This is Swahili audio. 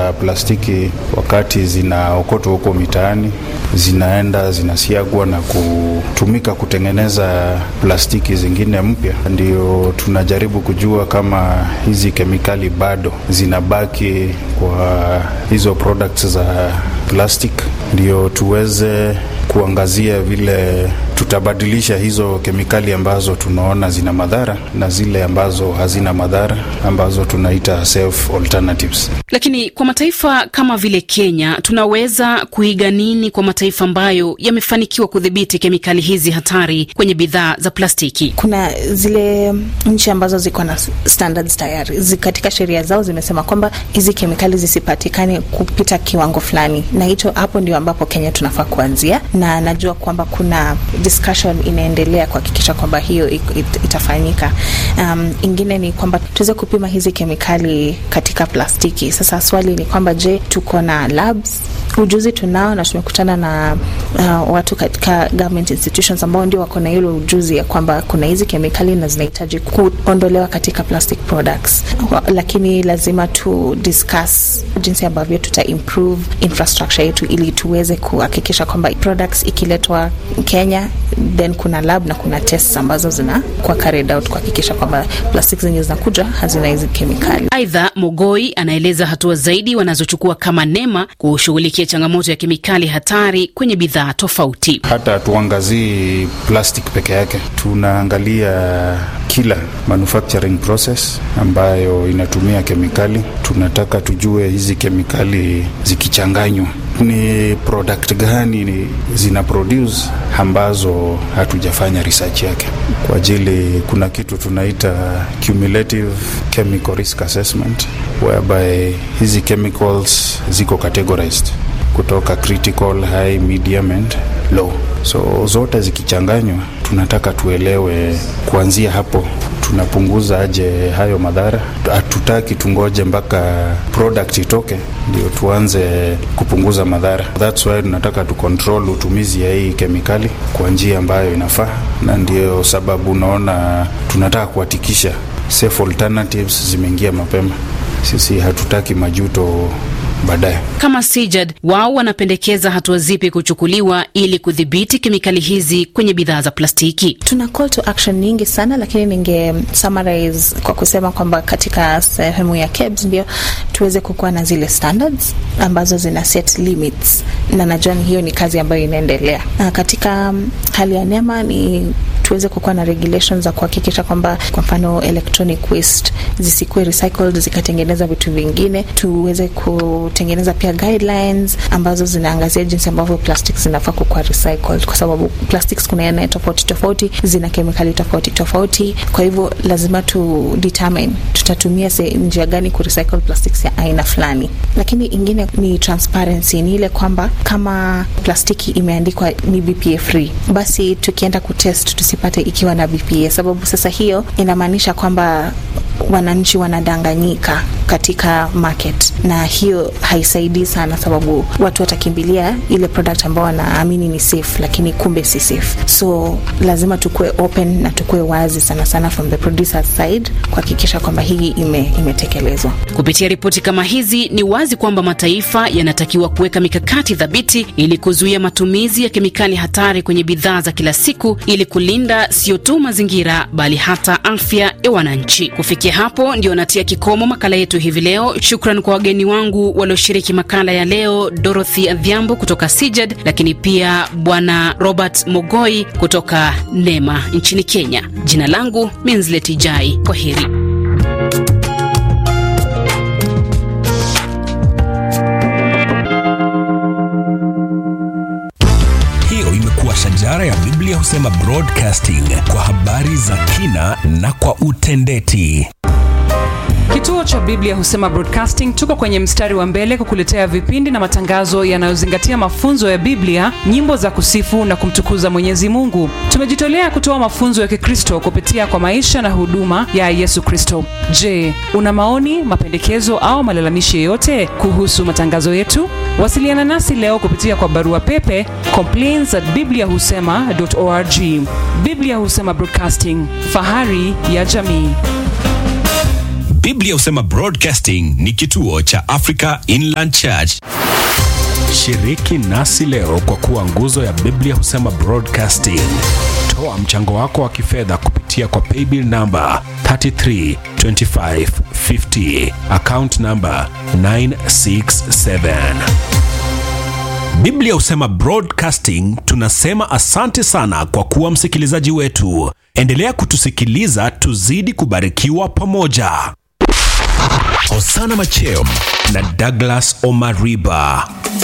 za plastiki wakati zinaokotwa huko mitaani zinaenda zinasiagwa na kutumika kutengeneza plastiki zingine mpya. Ndio tunajaribu kujua kama hizi kemikali bado zinabaki kwa hizo products za plastic, ndio tuweze kuangazia vile tutabadilisha hizo kemikali ambazo tunaona zina madhara na zile ambazo hazina madhara ambazo tunaita safe alternatives. Lakini kwa mataifa kama vile Kenya, tunaweza kuiga nini kwa mataifa ambayo yamefanikiwa kudhibiti kemikali hizi hatari kwenye bidhaa za plastiki? Kuna zile nchi ambazo ziko na standards tayari zi, katika sheria zao zimesema kwamba hizi kemikali zisipatikane kupita kiwango fulani, na hicho hapo ndio ambapo Kenya tunafaa kuanzia, na najua kwamba kuna discussion inaendelea kuhakikisha kwamba hiyo it, it, itafanyika. Um, ingine ni kwamba tuweze kupima hizi kemikali katika plastiki. Sasa swali ni kwamba je, tuko na labs? Ujuzi tunao na tumekutana na uh, watu katika government institutions ambao ndio wako na hilo ujuzi ya kwamba kuna hizi kemikali na zinahitaji kuondolewa katika plastic products, lakini lazima tu discuss jinsi ambavyo tuta improve infrastructure yetu ili tuweze kuhakikisha kwamba products ikiletwa Kenya then kuna lab na kuna tests ambazo zinakuwa carried out kuhakikisha kwamba plastiki zenye zinakuja hazina hizi kemikali. Aidha, Mogoi anaeleza hatua zaidi wanazochukua kama NEMA kushughulikia changamoto ya kemikali hatari kwenye bidhaa tofauti. Hata hatuangazii plastic peke yake, tunaangalia kila manufacturing process ambayo inatumia kemikali. Tunataka tujue hizi kemikali zikichanganywa ni product gani ni zina produce ambazo hatujafanya research yake kwa ajili. Kuna kitu tunaita cumulative chemical risk assessment whereby hizi chemicals ziko categorized kutoka critical, high, medium and low. So zote zikichanganywa, tunataka tuelewe kuanzia hapo tunapunguza aje hayo madhara. Hatutaki tungoje mpaka product itoke ndio tuanze kupunguza madhara. That's why tunataka tu control utumizi ya hii kemikali kwa njia ambayo inafaa, na ndio sababu unaona tunataka kuhakikisha safe alternatives zimeingia mapema. Sisi hatutaki majuto baadaye. Kama Sijad, wao wanapendekeza hatua zipi kuchukuliwa ili kudhibiti kemikali hizi kwenye bidhaa za plastiki? Tuna call to action nyingi sana, lakini ninge summarize kwa kusema kwamba katika sehemu ya KEBS ndio tuweze kukuwa na zile standards ambazo zina set limits, na najua hiyo ni kazi ambayo inaendelea. Na katika hali ya NEMA ni tuweze kukuwa na regulations za kuhakikisha kwamba kwa mfano electronic waste zisikuwe recycled zikatengeneza vitu vingine. Tuweze kutengeneza pia guidelines ambazo zinaangazia jinsi ambavyo plastics zinafaa kukuwa recycled, kwa sababu plastics kuna aina tofauti tofauti, zina kemikali tofauti tofauti. Kwa hivyo lazima tu determine tutatumia njia gani ku recycle plastics ya aina fulani. Lakini ingine ni transparency, ni ile kwamba kama plastiki imeandikwa ni BPA free, basi tukienda kutest tusipate ikiwa na BPA, sababu sasa hiyo inamaanisha kwamba wananchi wanadanganyika katika market, na hiyo haisaidii sana, sababu watu watakimbilia ile product ambao wanaamini ni safe, lakini kumbe si safe. So lazima tukue open na tukue wazi sana sana from the producer side kuhakikisha kwamba hii ime, imetekelezwa. Kupitia ripoti kama hizi, ni wazi kwamba mataifa yanatakiwa kuweka mikakati thabiti ili kuzuia matumizi ya kemikali hatari kwenye bidhaa za kila siku ili kulinda sio tu mazingira bali hata afya ya wananchi. Kufikia hapo ndio natia kikomo makala yetu hivi leo. Shukran kwa wageni wangu walioshiriki makala ya leo, Dorothy Adhiambo kutoka Sijad, lakini pia Bwana Robert Mogoi kutoka NEMA nchini Kenya. Jina langu Minzleti Jai, kwa heri. Hiyo imekuwa Shajara ya Biblia Husema Broadcasting kwa habari za kina na kwa utendeti. Kituo cha Biblia Husema Broadcasting tuko kwenye mstari wa mbele kukuletea vipindi na matangazo yanayozingatia mafunzo ya Biblia, nyimbo za kusifu na kumtukuza Mwenyezi Mungu. Tumejitolea kutoa mafunzo ya Kikristo kupitia kwa maisha na huduma ya Yesu Kristo. Je, una maoni, mapendekezo au malalamishi yoyote kuhusu matangazo yetu? Wasiliana nasi leo kupitia kwa barua pepe complaints at bibliahusema.org. Biblia Husema Broadcasting, fahari ya jamii. Biblia Husema Broadcasting ni kituo cha Africa Inland Church. Shiriki nasi leo kwa kuwa nguzo ya Biblia Husema Broadcasting. Toa mchango wako wa kifedha kupitia kwa paybill namba 332550 account namba 967. Biblia Husema Broadcasting tunasema asante sana kwa kuwa msikilizaji wetu. Endelea kutusikiliza tuzidi kubarikiwa pamoja. Osana Macheo na Douglas Omariba